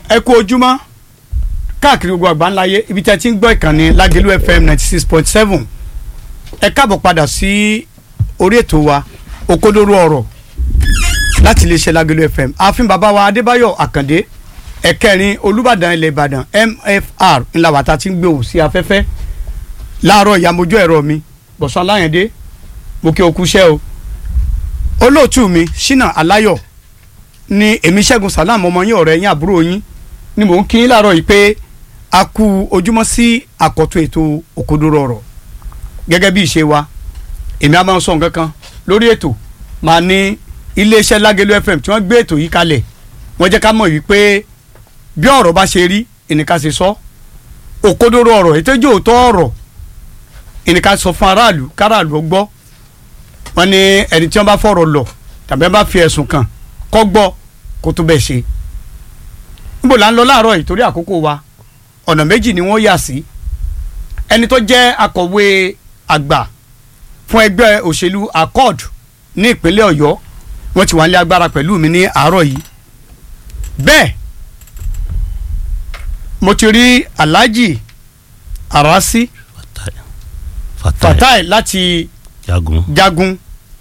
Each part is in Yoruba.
ẹ kú ojúmọ́ káàkiri gbogbo àgbáńláyé ibi tí a ti ń gbọ́ ìkànnì lágẹ̀lú fm ninety six point seven ẹ káàbọ̀ padà sí orí ètò wa òkodoro ọ̀rọ̀ láti iléeṣẹ́ lágẹ̀lú fm ààfin bàbá wa adébáyọ̀ àkàndé ẹ̀kẹrin olùbàdàn ilẹ̀ ìbàdàn mfr ńlá wàtá ti ń gbé òun sí afẹ́fẹ́ láàárọ̀ ìyàmójú ẹ̀rọ mi bọ̀sán aláyẹ̀dé mo kí o kú iṣẹ́ o olóòtú mi ṣínà aláyọ̀ ni èmi ṣẹ́gun salam ọmọ yín ọ̀rẹ́ yín àbúrò yín ni mò ń kí yín láàárọ̀ yìí pé a kú ojúmọ́ sí àkọ́tún ètò òkodoro ọ̀rọ̀ gẹ́gẹ́ bí ìṣe wa èmi á máa ń sọ nǹkan kan lórí ètò máa ní iléeṣẹ́ lágẹ̀lú fm tí wọ́n gbé ètò yìí kalẹ̀ wọ́n jẹ́ ká mọ̀ wípé bí ọ̀rọ̀ bá ṣe rí ìníká ṣe sọ òkodoro ọ̀rọ̀ ètòjò òótọ́ ọ̀rọ̀ ìníká sọ fún aráàlú káràlú ó gbọ́ wọ́n ní ẹni tí wọ́n bá fọ̀rọ̀ lọ tàbí wọ́n bá fi ẹ̀sùn kàn kọ́ gbọ́ kó tó bẹ́ẹ̀ ṣe níbo là ń lọ láàárọ̀ yìí torí àkókò wa ọ̀nà méjì ni wọ́n yà sí ẹni tó jẹ́ akọ̀wé àgbà fún ẹgbẹ́ òṣèlú accord ní ìpínlẹ̀ ọ̀yọ́ wọ́n ti wà ní agbára pẹ̀lú mi ní àárọ̀ yìí bẹ́ẹ̀ mo ti rí alhaji arasi fatai láti jagun jagun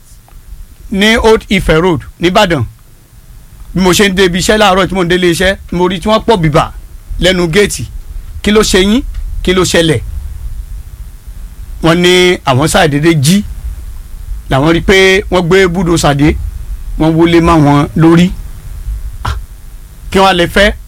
ní old ife road nìbàdàn bí mo ṣe ń débi iṣẹ́ láàárọ̀ tí mo ń délé iṣẹ́ mo rí tí wọ́n pọ̀ bìbà lẹ́nu géètì kí ló ṣe yín kí ló ṣẹlẹ̀ wọ́n ní àwọn ṣàdédé jí làwọn rí i pé wọ́n gbé búdò ṣàdé wọ́n wọlé má wọn lórí Ah, kí wọ́n lè fẹ́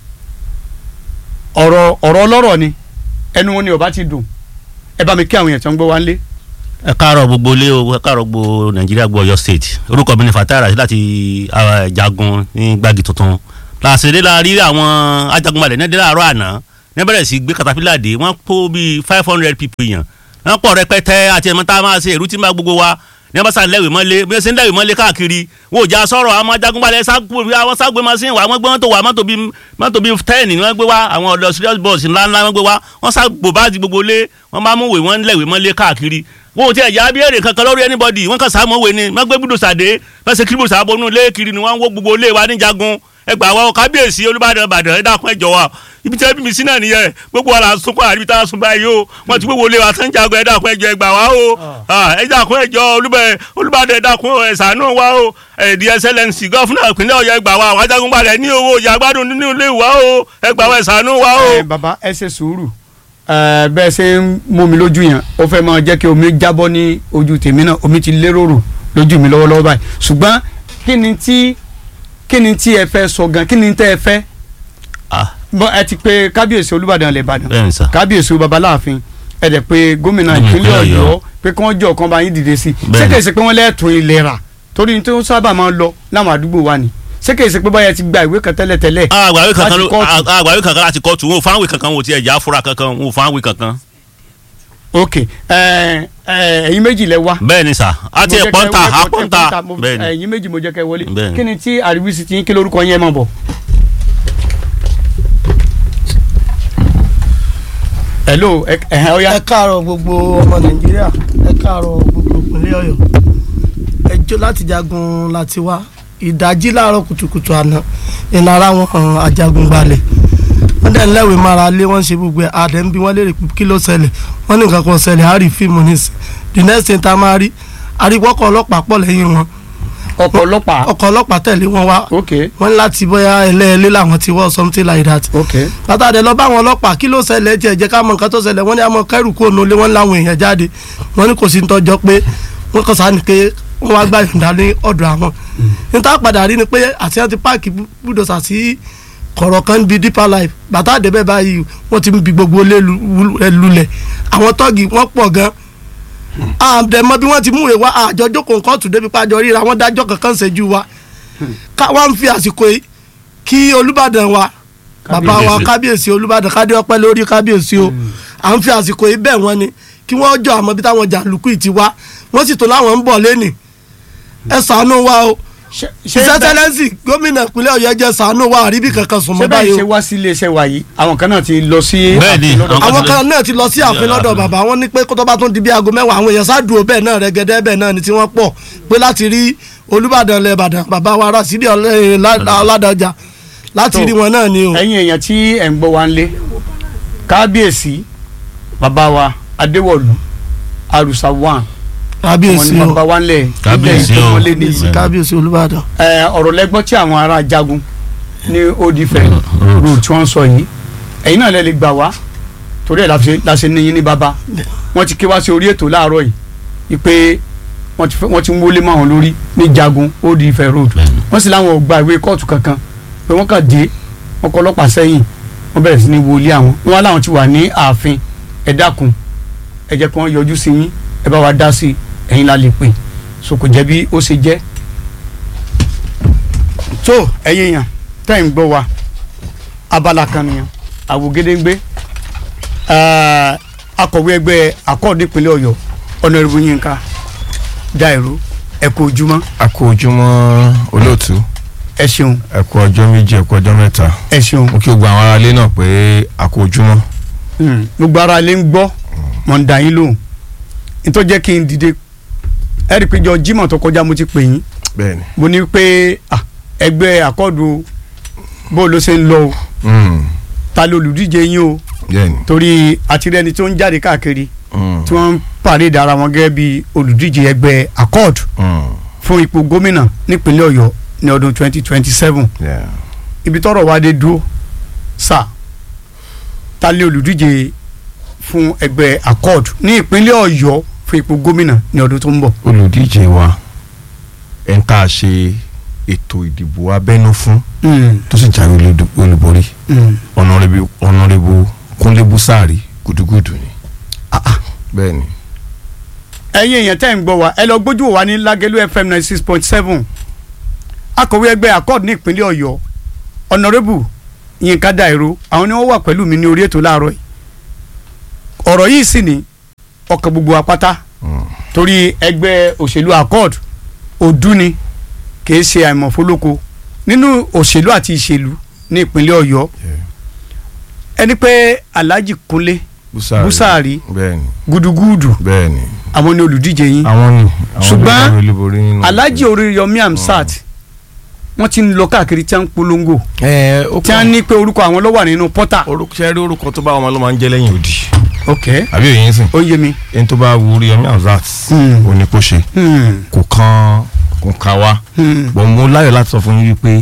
ọ̀rọ̀ ọ̀rọ̀ ọlọ́rọ̀ ni ẹnu wọn ni ọba ti dùn ẹ bá mi kí àwọn èèyàn tó ń gbọ́ wá ń lé. ẹ káàárọ̀ gbogbo ilé o ẹ káàárọ̀ gbogbo nàìjíríà gbogbo Ọ̀yọ́ state orúkọ mi ni Fatai Rasheed láti ah, jagun ní gbági tuntun làṣẹdẹ la rí àwọn ajagunbalẹ̀ ní ẹdẹ láàárọ̀ àná ní bẹ̀rẹ̀ sí gbé katapila dé wọ́n kó bíi five hundred people yàn wọ́n pọ̀ rẹpẹtẹ àti ẹ̀mọ́ tá a máa ṣe èrú tí ń bá gbogbo wa ní wọ́n bá sàn lẹ́wìí mọ́lé bí wọ́n ṣe ń lẹ́wìí mọ́lé káàkiri wọn ò já sọ̀rọ̀ àwọn ajagunbalẹ̀ àwọn ságbé machine wà wọ́n gbé mọ́tò wà mọ́tò bíi mọ́tò bíi ten ni wọ́n gbé wá àwọn ọ̀dọ́ serious bus ńláńlá wọ́n gbé wá wọ́n ságbó báàgì gbogbo lé wọ́n bá mú wèé wọ́n lẹ́wìí mọ́lé káàkiri wọn ò tiẹ̀ já bí èrè kankan lórí anybody wọ́n kàn sáàmù òwe ni wọ́n gbé gbúdọ̀ sàdé wọ́n ṣe kíríbù sábọ̀ nínú ilé kiri ni wọ́n ń wó gbogbo ilé wa níjagun ẹgbàá wa kábíyèsí olúbàdàn ìbàdàn ẹ dákun ẹ jọ̀wọ́ ibi tí ẹbí mi sí náà nìyẹn gbogbo wa là ń sunkún àríbi tá a sun báyìí o wọn ti gbogbo ilé wa tán jagun ẹ dákun ẹ jọ̀ọ́ ẹ gbà wá o ẹ dákun ẹ jọ̀ọ́ olúbàdàn ẹ dákun ẹ ṣàánú wa o ẹdí ẹsẹlẹnsì gọfúnà ìpínlẹ̀ Ọ̀yọ́ ẹ gbà wá àwọn ajagunbalẹ̀ ní owó ìyá gbádùn nínú ilé wa o ẹ gbà wá ẹ ṣàánú wa o. ẹ bàbá ẹ ṣe sùúrù ẹ bẹ́ẹ̀ ṣe ń mú mi lójú yẹn ó fẹ́ máa jẹ́ kí omi jábọ́ ní ojú tèmi náà omi ti lérò rò lójú mi lọ́wọ́lọ́wọ́ báyìí ṣùgbọ́n kí ni tí kí ni tí ẹ fẹ́ sọ gan kí ni tẹ́ ẹ fẹ́ Ah, bọ́ ẹ ti pé kábíyèsí olúbàdàn lè bàdàn bẹ́ẹ̀ ni sà kábíyèsí babaláàfin ẹ dẹ̀ pé gómìnà Gómìnà ìpínlẹ̀ ìpínlẹ̀ ọ̀yọ́ Ọ̀yọ́. pé kí wọ́n jọ kan bá yín dìde sí i ṣé Bẹ́ẹ̀ ni. kìí ṣe pé wọ́n lẹ́ẹ̀tún ìlera torí ní tó sábà máa ń lọ láwọn àdúgbò wa ni ṣé kìí ṣe pé báyẹn ti gba ìwé kan tẹ́lẹ̀ tẹ́lẹ̀ àgbàwé kankan láti ló kóòtù. àgbàwé kankan láti kóòtù wọn ò fáwọn kankan wọn ò tiẹ̀ já fúra kankan wọn ò fáwọn kankan. ok ẹ ẹ ẹ̀yin méjì lẹ wá bẹ́ẹ̀ ni sà àti Mo jẹ́ ẹ̀pọ́ntà kẹ́- mo- àpọ́ntà mo- bẹ́ẹ̀ ni. ẹ̀yin méjì mo jẹ́ kẹ́ wọlé Bẹ́ẹ̀ ni. kí ni tí àríwísí ti ń kí lórúkọ yẹn máa bọ̀. hello ẹ ẹ ọya ẹ káàárọ̀ gbogbo ọmọ nàìjíríà ẹ káàárọ̀ gbogbo ìpínlẹ̀ ọ̀yọ́ ẹjọ́ láti jagun láti wá ìdájí láàárọ̀ kùtùkùtù àná ìnara wọn hàn ajagun balẹ̀ wọ́n dẹ̀ ń lẹ́wìí mara lé wọ́n ṣe gbogbo ẹ̀ àdẹ̀ ń bí wọ́n léèrè pé kí ló ṣẹlẹ̀ wọ́n ní nǹkan kan ṣẹlẹ̀ á rí fíìmù nísìn the next thing tá a máa rí àríwọ́kọ̀ ọlọ́pàá pọ̀ lẹ́yìn wọn ọkọ̀ ọlọ́pàá ọkọ̀ ọlọ́pàá tẹ̀lé wọn wá ok wọ́n ní láti bóyá ẹlẹ́ẹ̀lẹ́ làwọn ti wọ́ something like that ok látàdé lọ bá àwọn ọlọ́pàá kí ló ṣẹlẹ̀ tiẹ̀ jẹ́ ká mọ nǹkan tó ṣẹlẹ̀ wọ́n ní àmọ́ kẹ́rù kúrò nílé wọ́n láwọn èèyàn jáde wọ́n ní kò sí tọ́jọ́ pé wọ́n kàn sáà ní pé wọ́n wá gbà yọ̀ǹda ní ọ̀dọ̀ àwọn. níta padà rí ni pé àti wọ́n ti páàkì búdòsà sí kọ̀rọ̀ kan bíi deeper life bàtà àdébẹ̀ báyìí wọ́n ti ń bi gbogbo ilé lu- ẹ lulẹ̀ àwọn tọ́ọ̀gì wọ́n pọ̀ gan àdèmọ bí wọ́n ti mú ìwà àjọ jókòó kóòtù débi pàjọ ríra wọ́n dájọ́ kankan ṣẹ́jú wa ká wá ń fi àsìkò yìí kí Olúbàdàn wa bàbá wa Kábíyèsí. kábíyèsí olùbàdàn kádé ọpẹ́ lórí kábíyèsí o à ń fi àsìkò yìí bẹ̀ wọ́n ni kí wọ́n jọ àmọ́ bí táwọn jàǹdùkú yìí ti wá wọ́n sì tó láwọn ń bọ̀ lẹ́nì ẹ ṣàánú wa o ṣe ìṣẹ́tẹ́lẹ́sì gómìnà ìpínlẹ̀ ọ̀yọ́ jẹ́ ṣàánú wa àríbí kankan sùn ṣé mọ́ báyìí báyìí ṣe o wá sí iléeṣẹ́ wa yìí àwọn kan náà ti lọ sí Bẹ́ẹ̀ ni, ààfin lọ́dọ̀- àwọn àwọn kan kan náà ti lọ sí ààfin lọ́dọ̀ bàbá wọn ní pé kó tó bá tún di bí aago mẹ́wàá àwọn èèyàn ṣáàdùn bẹ́ẹ̀ náà rẹ́gẹ́dẹ́ bẹ́ẹ̀ náà ni tí wọ́n pọ̀ pé láti rí olùbàdàn ilẹ̀ ìbàdàn bàbá wa Rásídì Ọlá- Ládọjà láti So, rí wọn náà ni o. ẹ̀yin èèyàn tí ẹ̀ ń gbọ́ wa ń lé kábíyèsí bàbá wa adéwọ̀lú àrùsà one wọn kábíyèsí ni o bàbá wa ń lẹ̀ Kábíyèsí ilẹ̀ o. ìfowópamọ́lé ní kábíyèsí kábíyèsí olúbàdàn. ẹ, ọ̀rọ̀ lẹ́gbọ́n tí àwọn ará jagun ní odifẹ̀ road tí wọ́n ń sọ yìí ẹ̀yin náà lè lè gbà wá torí ẹ̀ la ṣe- la ṣe níyìn ní bàbá wọ́n ti ké wá sí orí ètò láàárọ̀ yìí wípé wọ́n ti fẹ́- wọ́n ti ń wọlé mọ́ àwọn lórí ní jagun odifẹ̀ road Bẹ́ẹ̀ni. wọ́n sì láwọn ò gba ìwé kóòtù kankan pé wọ́n kàn dé wọ́n kọ́ ọlọ́pàá sẹ́yìn wọ́n bẹ̀rẹ̀ sí ní wọlé àwọn wọ́n wá láwọn ti wà ní ààfin ẹ dákun ẹ jẹ́ kí wọ́n yọjú sí yín ẹ bá wa dá sí i ẹ̀yin la lè pè so kò jẹ́ bí ó ṣe jẹ́ tó ẹ̀yin yàn tẹ́ ń gbọ́ wa abala kan nìyẹn àwògedengbe eh, akọ̀wé ẹgbẹ́ akọ́ọ̀dé ìpínlẹ̀ ọ̀yọ́ ọ̀nàrẹ́bù yínká dáìró ẹ kú ojúmọ́ a kú ojúmọ́ olóòtú ẹ ṣeun ẹ kú ọjọ́ méjì ẹ kú ọjọ́ mẹ́ta ẹ ṣeun mo kí gbogbo àwọn aráalé náà pé a kú ojúmọ́ Hmm, gbogbo ara lè ń gbọ́ mọ̀ ń dà yín lóhùn nítorí jẹ́ kí n dìde ẹ rí i pé jọ Jímọ̀ tó kọjá mo ti pè yín bẹ́ẹ̀ni mo ní pé ah, ẹgbẹ́ akọ́ọ̀dù bó ló ṣe ń lọ o Mm, ta ló olùdíje yín o bẹ́ẹ̀ni torí àtirẹ́ni tó ń jáde káàkiri Mm, tí wọ́n ń pàdé ara wọn gẹ́gẹ́ bí olùdíje ẹgbẹ́ akọ́ọ̀dù mm, fún ipò gómìnà nípínlẹ̀ Ọ̀yọ́ ní ọdún 2027 yeah. ibi tọ́rọ̀ wa dé dúró sà ta lé olùdíje fún ẹgbẹ́ accord ní ìpínlẹ̀ Ọ̀yọ́ fún ipò gómìnà ní ọdún tó ń bọ̀. olùdíje wa ẹ̀ ń tá a ṣe ètò ìdìbò abẹ́nú fún tó sì jáwé olùdó- olúborí ọ̀nàrẹ́bù ọ̀nàrẹ́bù kúnlé búsàárì gùdùgùdù ni Ah, ah. bẹ́ẹ̀ni ẹ̀yin èèyàn tẹ́ ń gbọ́ wa ẹ lọ gbójú wò wá ní Lágẹ̀lú FM ninety six point seven akọ̀wé ẹgbẹ́ accord ní ìpínlẹ̀ Ọ̀yọ́ ọ̀nàrẹ́bù Yínká Dáìró àwọn ni wọ́n wà pẹ̀lú mi ní orí ètò láàárọ̀ yìí ọ̀rọ̀ yìí sì ní ọkàn gbogbo apáta Mm, torí ẹgbẹ́ òṣèlú accord ọdún ni kìí ṣe àìmọ̀fólóko nínú òṣèlú àti ìṣèlú ní ìpínlẹ̀ Ọ̀yọ́ yeah. ẹni pé Alhaji Kúnlé búsàárì Búsàárì bẹ́ẹ̀ni gúdúgúdù bẹ́ẹ̀ni àwọn ni olùdíje yín àwọn ni àwọn Ṣùgbọ́n ló jáwé olúborí nínú Alhaji Oríyọmí Hamzat wọ́n ti ń lọ káàkiri tí wọ́n ń polongo ẹ ó tí wọ́n ní pé orúkọ àwọn ló wà nínú pọ́tà. orúkọ ṣe rí orúkọ tó bá wọn ló máa ń jẹ́ lẹ́yìn òdì ok àbí òye ń sìn ó yé mi. ẹni tó bá wù Oríyọmí Hamzat Hmm. ò ní kó ṣe Hmm, kò kan kò kan wá hmm, bọ̀ mo láyọ̀ láti sọ fún yín wípé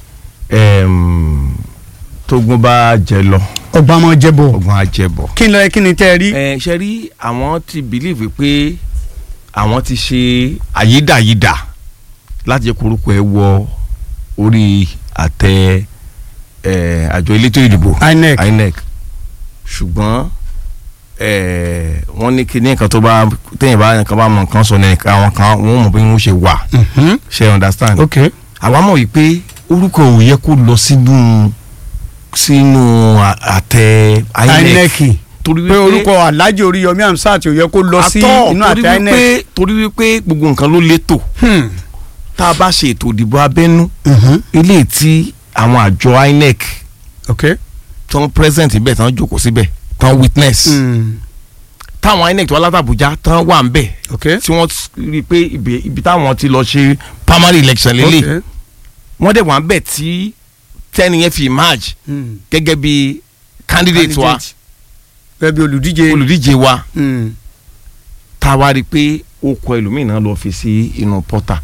ẹm, tógun bá jẹ lọ ọba máa jẹ bọ̀ ọgbọ́n á jẹ bọ̀. kí n lọ yẹ kí ni tẹ́ ẹ rí. ẹ ṣe rí àwọn ti bìlíìfì pé àwọn ti ṣe àyídàyídà láti jẹ́ korúkọ ẹ wọ orí àtẹ ẹ, àjọ elétò ìdìbò INEC INEC ṣùgbọ́n ẹ, wọ́n ní kíní nǹkan tó bá téèyàn bá nǹkan bá mọ nǹkan sọ ní àwọn kan wọ́n mọ̀ bí wọ́n ṣe wà Mhm, ṣe understand ok àwa mọ̀ wípé orúkọ ò yẹ kó lọ sínú sínú à- àtẹ INEC INEC torí pé orúkọ Alhaji Oríyọmí Hamzat ò yẹ kó lọ sí Àtọ̀, inú torí àtẹ INEC. wípé torí wípé gbogbo nǹkan ló létò Hmm, tá a bá ṣe ètò ìdìbò abẹ́nú mhm, eléyìí tí àwọn àjọ INEC ok. tán present ibẹ̀ tán jókòó síbẹ̀ tán witness Hmm, táwọn INEC tó wá láti Àbújá tán wà ń bẹ̀ ok. tí wọ́n rí i pé ibi ibi táwọn ti lọ ṣe primary election lélẹ̀ ok. wọ́n dẹ̀ wà ń bẹ̀ tí tẹ́ni yẹn fi emerge Hmm, gẹ́gẹ́ bí candidate wa candidate. gẹ́gẹ́ bí olùdíje. olùdíje wa Hmm, tá a wá rí i pé ó kọ ẹlòmíì náà lọ fi sí inú pọ́tà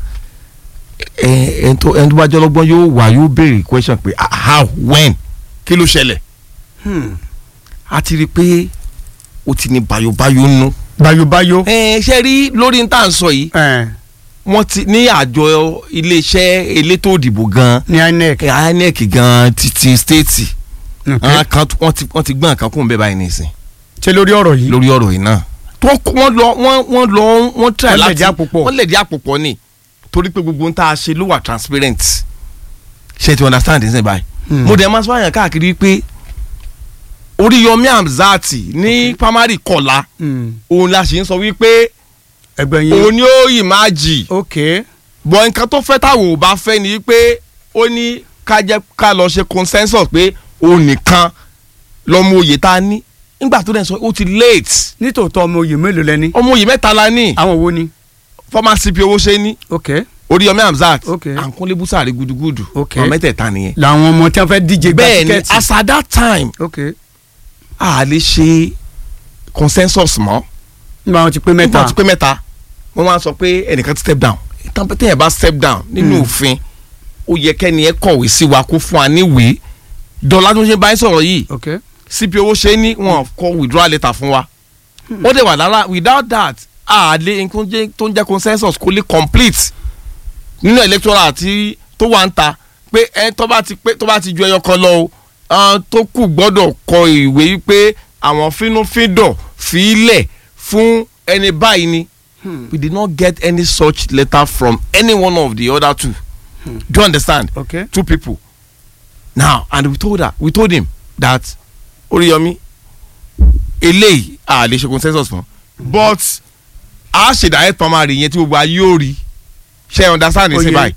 ẹ ẹ tó ẹni tó bá jẹ́ ọlọ́gbọ́n yóò wá yóò béèrè question pé ah, how when kí ló ṣẹlẹ̀ hmm. a ti rí i pé ó ti ní bayobayo nú. bayobayo. ẹ ṣe rí lórí ní tá à ń sọ yìí Eh, wọ́n ti ní àjọ iléeṣẹ́ elétò òdìbò gan ní INEC. INEC gan títí stéètì ok. àwọn kan tó- wọ́n ti wọ́n ti gbọ́n nǹkan kún un bẹ́ẹ̀ báyìí nìsín ṣe lórí ọ̀rọ̀ yìí. lórí ọ̀rọ̀ yìí náà tó kó- wọ́n lọ wọ́n wọ́n lọ wọ́n try Wọ́n láti lẹ̀dí àpòpọ̀. wọ́n lẹ̀dí àpòpọ̀ ni torí pé gbogbo ohun tá a ṣe ló wà transparent ṣe ti understand ẹ̀ sẹ́ báyìí Hmm. mo dẹ̀ máa sọ àyàn káàkiri pé Oríyọmí Hamzat ní primary kọ̀la Hmm, òun la sì ń sọ wípé ẹgbẹ́ yín. òun ni ó yìí máa jì ok. bọ̀ nǹkan tó fẹ́ táwọn ò bá fẹ́ ni wípé ó ní ká jẹ́ ká lọ ṣe consensus pé òun nìkan lọ́mọ oyè tá a ní nígbà tó dẹ̀ sọ ó ti late nítòótọ́ ọmọ oyè mélòó lẹ́ni. ọmọ oyè mẹ́ta la ní àwọn wo ni. former CP owó ṣe ní ok. Oríyọmí Hamzat Okay. Àǹkúnlé Búsàrí gudugudu Okay. àwọn mẹ́tẹ̀ẹ̀ta nìyẹn. làwọn ọmọ tí wọ́n fẹ́ díje gba bẹ́ẹ̀ ni tíkẹ́ẹ̀tì. as at that time ok a lè ṣe consensus mọ́ nígbà wọn ti pé mẹ́ta nígbà tí pé mẹ́ta wọ́n máa sọ pé ẹnìkan ti step down ìtàn pé téèyàn bá step down nínú òfin ó yẹ kẹ́ni ẹ kọ̀wé sí wa kó fún wa níwèé dọ́là tó ń ṣe báyìí sọ̀rọ̀ yìí ok cp owó ṣe ní wọn kọ withdrawal letter fún wa ó dẹ̀ wà lára without that a lè nǹkan jẹ́- tó ń jẹ́ consensus kó lè complete nínú electoral àti tó wà ń ta pé ẹ tó bá ti pé tó bá ti ju ẹyọ kan lọ o àwọn tó kù gbọ́dọ̀ kọ ìwé pé àwọn fínúfíndọ̀ fi lẹ̀ fún ẹni báyìí ni we did not get any such letter from any one of the other two do you understand ok two people now and we told her we told him that Oríyọmí eléyìí a lè ṣe consensus fún but a ṣe direct primary yẹn tí gbogbo ayé ò rí ṣe ẹ understand ní Ó sí yé. báyìí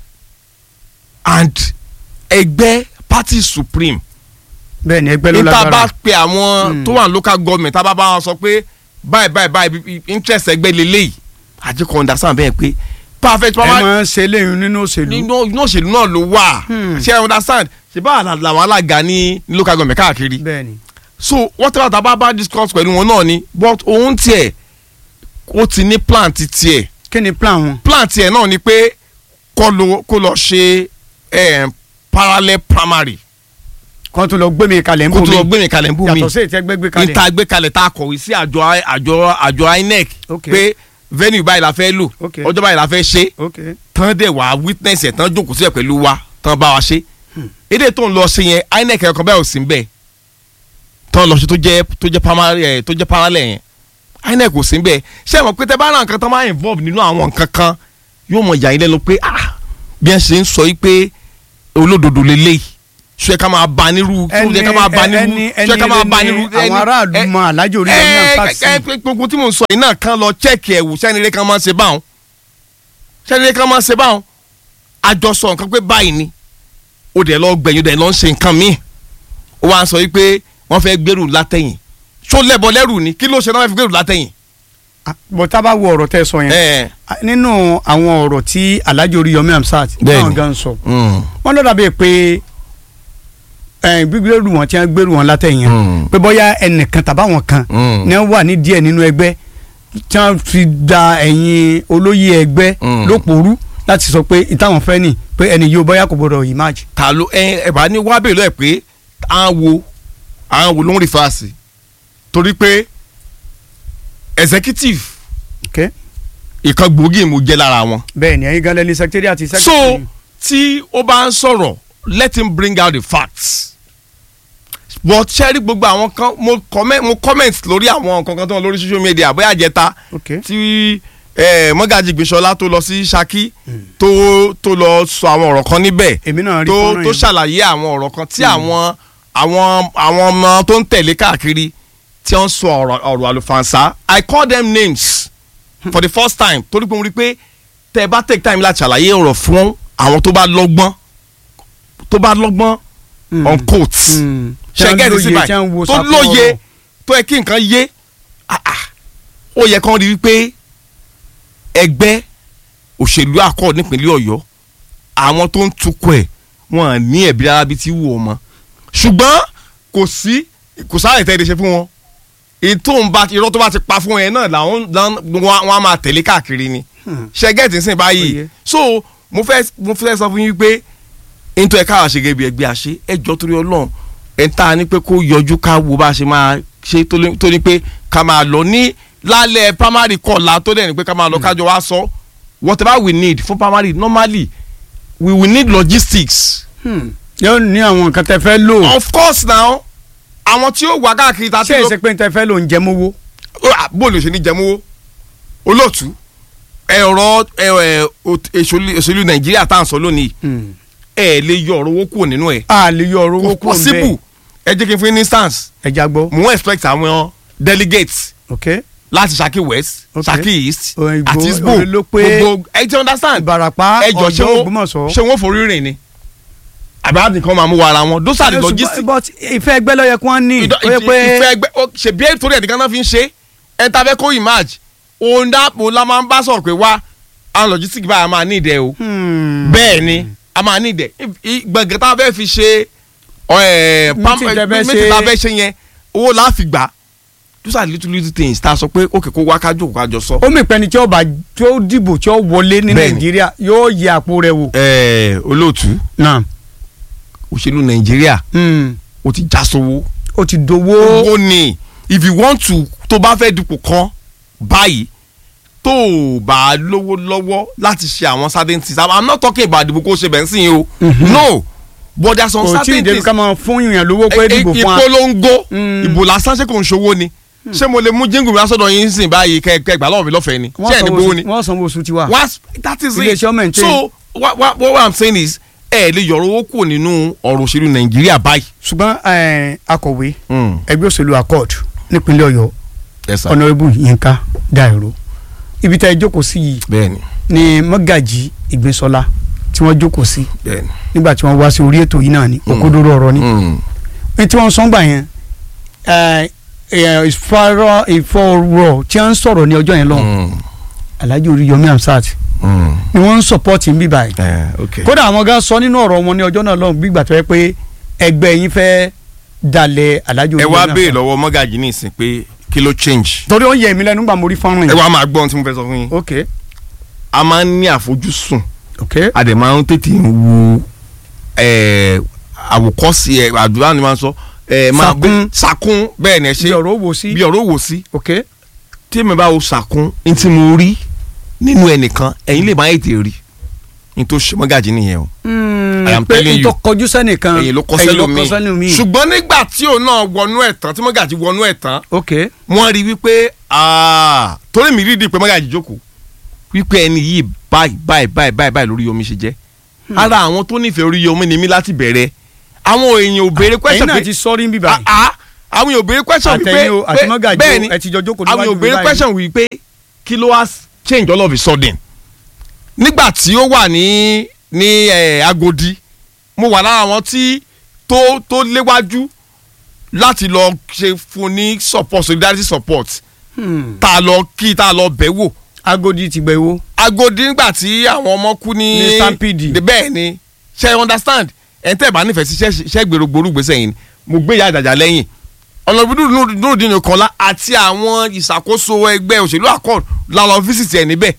and ẹgbẹ́ party supreme bẹ́ẹ̀ ni ẹgbẹ́ ló níta bá lágbára pe àwọn tó wà ní local government tá a bá bá wọn sọ pé báyìí báyìí báyìí interest ẹgbẹ́ lélẹ́yìí àjẹkọ̀ understand bẹ́ẹ̀ pé perfect ẹ primary máa ń ṣe léyìn nínú òṣèlú nínú inú òṣèlú náà ló wà Hmm. ṣe ẹ understand ṣe bá àlà- làwọn alága ní ní local government káàkiri bẹ́ẹ̀ ni so whatever tá a bá bá discuss pẹ̀lú wọn náà ni but òun tiẹ̀ ó ti ní plan ti tiẹ̀ kí ni plan wọn plan tiẹ̀ náà ni pé kó lọ kó lọ ṣe eh, parallel primary kó tún lọ gbé mi kalẹ̀ ń kó bò tó lọ mí gbé mi kalẹ̀ ń bù mí yàtọ̀ sí ètí ẹgbẹ́ gbé kalẹ̀ níta gbé kalẹ̀ tá a kọ̀wé sí àjọ àjọ àjọ INEC Ok. pé venue báyìí la fẹ́ lò Ok. ọjọ́ báyìí la fẹ́ ṣe ok tán dẹ̀ wá witness ẹ̀ tán jókòó sílẹ̀ pẹ̀lú wa tán bá wa ṣe èdè tó ń lọ sí yẹn INEC ẹ̀kọ́ bẹ́ẹ̀ ò sí bẹ́ẹ̀ tán lọ sí tó jẹ́ tó jẹ́ primary ẹ̀ tó jẹ́ parallel yẹn INEC ò sí bẹ́ẹ̀ ṣé ẹ mọ̀ pé tẹ bá ra nǹkan tán máa involve nínú àwọn nǹkan kan yóò mọ̀ yà yín lẹ́nu pé ah bí ẹ ṣe ń sọ yìí pé olódodo lélẹ́yìí ṣé ká máa ba nírú ṣé ká máa ba nírú ẹni ṣé ká máa ba nírú ẹni àwọn aráàlú mọ alájò orí ẹni náà ẹ pàṣẹ ẹ ẹ gbogbo tí mo ń sọ yìí náà kan lọ chẹ́ẹ̀kì ẹ̀wù sẹ́nire kan máa ń ṣe báwọn sẹ́nire kan máa ń ṣe báwọn àjọsọ nǹkan pé báyìí ni ó dẹ̀ lọ gbẹ̀yìn ó dẹ̀ lọ ń ṣe nǹkan míì ó wá ń sọ wípé wọ́n fẹ́ gbèrú látẹ̀yìn ṣó lẹ́bọ lẹ́rù ni kí ló ṣe náà fẹ́ gbèrú látẹ̀yìn. bọ̀ tá a bá wo ọ̀rọ̀ tẹ́ ẹ sọ yẹn ẹ nínú àwọn ọ̀rọ̀ tí alájò orí Yomi Hamzat Bẹ́ẹ̀ni. náà gan sọ mm, wọ́n lọ́dà bíi pé ẹ̀, gbígbérù wọn tí wọ́n gbérù wọn látẹ̀yìn Mm. pé bóyá ẹnìkan tàbáwọn kan Mm. ní wọ́n wà ní díẹ̀ nínú ẹgbẹ́ tí wọ́n fi da ẹ̀yìn olóyè ẹgbẹ́ Mm. lóporú láti sọ pé ìtàwọn fẹ́ nì pé ẹni yóò bóyá kò gbọdọ̀ emerge. ta ló ẹ ẹ bá ní wá bèèrè lọ́ọ̀ pé à ń wo à ń wo ló ń rí fàásì torí pé executive Okay? ìkan gbòógì mo jẹ́ lára wọn. bẹ́ẹ̀ ni ẹ̀yin gan lẹ́ni secretariat àti so secretary. tí ó bá ń sọ̀rọ̀ let him bring out the facts but ṣẹ́rí gbogbo àwọn kan mo comment mo comment lórí àwọn nǹkan kan tó ń lórí social media bóyá àjẹta Okay. tí eh, mọ́gàjì gbèsọ́lá tó lọ sí Ṣakí tó tó lọ sọ àwọn ọ̀rọ̀ kan níbẹ̀ èmi náà rí tó fọ́nrán tó yẹn. ṣàlàyé àwọn ọ̀rọ̀ kan tí àwọn àwọn àwọn ọmọ tó ń tẹ̀lé káàkiri tí wọ́n sọ ọ̀rọ̀ ọ̀rọ̀ àlùfànṣá I call them names for the first time torí pé mo rí i pé tẹ́ ẹ bá take time láti ṣàlàyé ọ̀rọ̀ fún àwọn tó bá lọ́gbọ́n tó bá lọ́gbọ́n Mm. on quotes Mm. ṣẹ́gẹ́rì sí tí wọ́n ń wo báyìí tó sàkó lóye ọ̀rọ̀. tó yẹ kí nǹkan yé ah, ah, ó yẹ kán rí wípé ẹgbẹ́ òṣèlú àkọ́ nípínlẹ̀ Ọ̀yọ́ àwọn tó ń tukọ̀ ẹ̀ wọ́n ní ẹ̀bí rárá bí tí wù ọ́ mọ́ ṣùgbọ́n kò sí kò sáré tẹ́ ẹ lè ṣe fún wọn ètò ń bá irọ́ tó bá ti pa fún ẹ náà làwọn làwọn- wọn á máa tẹ̀lé káàkiri ni ṣẹ́gẹ́tì ń sìn báyìí Oye. so mo fẹ́ mo fẹ́ sọ fún yín pé nítorí ẹ̀ káwa ṣe gẹ́gẹ́ bí ẹgbẹ́ àṣẹ ẹjọ́ torí ọlọ́run ẹ̀ ń ta ni pé kó yọjú ká wo bá a ṣe máa ṣe tó lé- tó ní pé ká máa lọ ní lálẹ́ primary kọ̀ọ̀la tó dẹ̀ ní pé ká máa lọ kájọ wá sọ whatever we need for primary normally we will need logistics Hmm. yóò ní àwọn nǹkan tẹ́ fẹ́ lò of course now àwọn tí ó wà káàkiri ta ṣé èsì pé tẹ́ fẹ́ lò ń jẹ mówó. bóòlù ṣe ní jẹmówó olóòtú ẹ̀rọ ẹ̀, ò- èṣòlù èṣòlù nàìjíríà tá à ń sọ lónìí Hmm. ẹ lè yọ ọ̀rọ̀ owó kúrò nínú ẹ̀ a lè yọ ọ̀rọ̀ owó kò kúrò ń possible bẹ́ẹ̀ ẹ jẹ́ kí n fún yín ní instance ẹja gbọ́. mo ń expect àwọn delegates ok láti Ṣakí west Ok. Ṣakí east Òyìnbó, àti isbo orí ló pé gbogbo ẹ ti understand Ìbàràpá ẹ jọ ṣé Ọ̀yọ́ wọn Ògbómọ̀ṣọ́. ṣé wọn forí rìn ni àbá nìkan máa mú wa ara wọn those are the logistics but ìfẹ́ ẹgbẹ́ ló yẹ kí wọ́n ní. ìdọ- ó yẹ ìfẹ́ pé ẹgbẹ́ ó- ṣèbí ètò rẹ̀ nìkan náà fi ń ṣe ẹ ta fẹ́ kó emerge òun dá òun la máa ń bá sọ̀rọ̀ pé wá àwọn logistics báyìí a máa ní ìdẹ o Hmm. bẹ́ẹ̀ ni a máa ní ìdẹ gbọ̀ngàn tá a fẹ́ fi ṣe ẹ̀, pam- Meeting tẹ́ fẹ́ meeting tá a ṣe. fẹ́ ṣe yẹn owó la fi gbà those are little little things tá a sọ pé òkè kó wá kájọ kájọ sọ. ó mì pẹ́ni tí ó bá tí ó dìbò tí ó wọlé ní Bẹ́ẹ̀ni. nàìjíríà yóò yẹ àpò rẹ̀ wò. ẹ olóòtú náà òṣèlú nàìjíríà Hmm. ó ti já sówó. ó ti dowó. owó ni if you want to tó bá fẹ́ dupò kan báyìí tó o bá lówó lọ́wọ́ láti ṣe àwọn certain things i'm not talking about ìdìbò kó o ṣe bẹ́ẹ̀ sí o no but there are some kò tí ì certain débi things ká máa fún èèyàn lówó pé dìbò fún wa. ìpolongo Mm. ìbò lásán ṣé kò ń ṣòwò ni ṣé mo lè mú jíǹgù mi lásọdọ̀ yín sìn báyìí kẹ́kẹ́ gbà lọ́wọ́ mi lọ́fẹ̀ẹ́ ni ṣé ẹ̀ ní gbowó ni wọ́n sanwó oṣù tiwa. What's- that is Ilé it iṣẹ́ ọmọ ẹ̀ ń tẹ́. so what, what, what i'm saying is ẹ lè yọ̀rọ̀ owó kù nínú ọ̀rọ̀ òṣèlú nàìjíríà báyìí. ṣùgbọ́n eh, akọ̀wé Mm. ẹgbẹ́ òṣèlú accord nípínlẹ̀ ọ̀yọ́ yes sir. honourable yinka dairo ibi tá ẹ jókòó sí yìí bẹ́ẹ̀ni ni mọ́gàjì ìgbésọ́lá tí wọ́n jókòó sí bẹ́ẹ̀ni. nígbà tí wọ́n wá sí orí ètò yìí náà ni òkodoro ọ̀rọ̀ ni Mm. ní tí wọ́n sọ ń gbà yẹn eh, eh, ìfọ̀rọ̀ ìfọ̀rọ̀ tí wọ́n ń sọ̀rọ̀ ní ọjọ́ yẹn lọ́hùn Mm. alhaji oríyọmí hamsat Mm. ni wọ́n ń sọ̀pọ̀tì ń bí báyìí Eh, okay. kódà àwọn gan sọ nínú ọ̀rọ̀ wọn ní ọjọ́ náà lọ́hùn gbígbà tó yẹ pé ẹgbẹ́ yín fẹ́ dalẹ̀ alhaji ẹ oríyọmí wá Hamzat. béèrè lọ́wọ́ mọ́gàjì ní ìsìn pé kí ló change. torí ó yẹ mí lẹ́nu gbà mo rí fọ́nrán ẹ yìí. wá máa gbọ́ ohun tí mo fẹ́ sọ fún yín. ok a máa ń ní àfojúsùn ok a dẹ̀ máa ń tètè ń wo eh, àwòkọ́sí ẹ̀ àdúrà ni máa ń sọ. eh, máa Sàkún. sàkún bẹ́ẹ̀ ni ẹ ṣe bí ọ̀rọ̀ wò sí. bí ọ̀rọ̀ wò sí. ok tí mi bá wo sàkún ní tí mo rí nínú ẹnìkan ẹ̀yin lè máa ètè rí ní tó ṣe mọ́gàjì nìyẹn o. I am pé telling you. n tó kọjú sẹ́nìkan ẹ̀yin ló kọ́ ẹ̀yin ló sẹ́lómi kọ́ sẹ́lómi. ṣùgbọ́n nígbà tí òun náà wọnú ẹ̀ tán tí mọ́gàjì wọnú ẹ̀ tán ok wọ́n rí wípé ah, torí mi rí di pé mọ́gàjì jókòó wípé ẹni yìí báyìí báyìí báyìí báyìí báyìí lórí omi ṣe jẹ́ ara àwọn tó nífẹ̀ẹ́ orí omi ni mí láti bẹ̀rẹ̀ àwọn èèyàn ò béèrè ẹ̀yin question náà pé ti sọ́rí ń bí ah, báyìí. ah, àwọn èèyàn ò béèrè question wípé àtẹ̀yìn o àti pé- mọ́gàjì bẹ́ẹ̀ o ni ẹ ti jọ jókòó àwọn níwájú èèyàn ò mi béèrè báyìí. question wípé kí ló wá change all of a sudden nígbà tí ó wà ní ní eh, Agodi mo wà lára àwọn tí tó tó léwájú láti lọ ṣe fún ní support solidarity support Hmm. tá a lọ kí tá a lọ bẹ̀ wò Agodi ti gbẹ wo. Agodi nígbà tí àwọn ọmọ kú ní Ní Stampede. De- bẹ́ẹ̀ ni ṣe understand ẹ̀ ń tẹ́ ẹ̀ bá nífẹ̀ẹ́ sí ṣẹ́- ṣẹ́ gbèrò gbòrúgbèsè yìí ni mo gbé ìyá àjàjà lẹ́yìn ọ̀nàbídùn nùdínú kọ́lá àti àwọn ìṣàkóso ẹgbẹ́ òṣèlú accord la lọ fíṣítì ẹ̀ níbẹ̀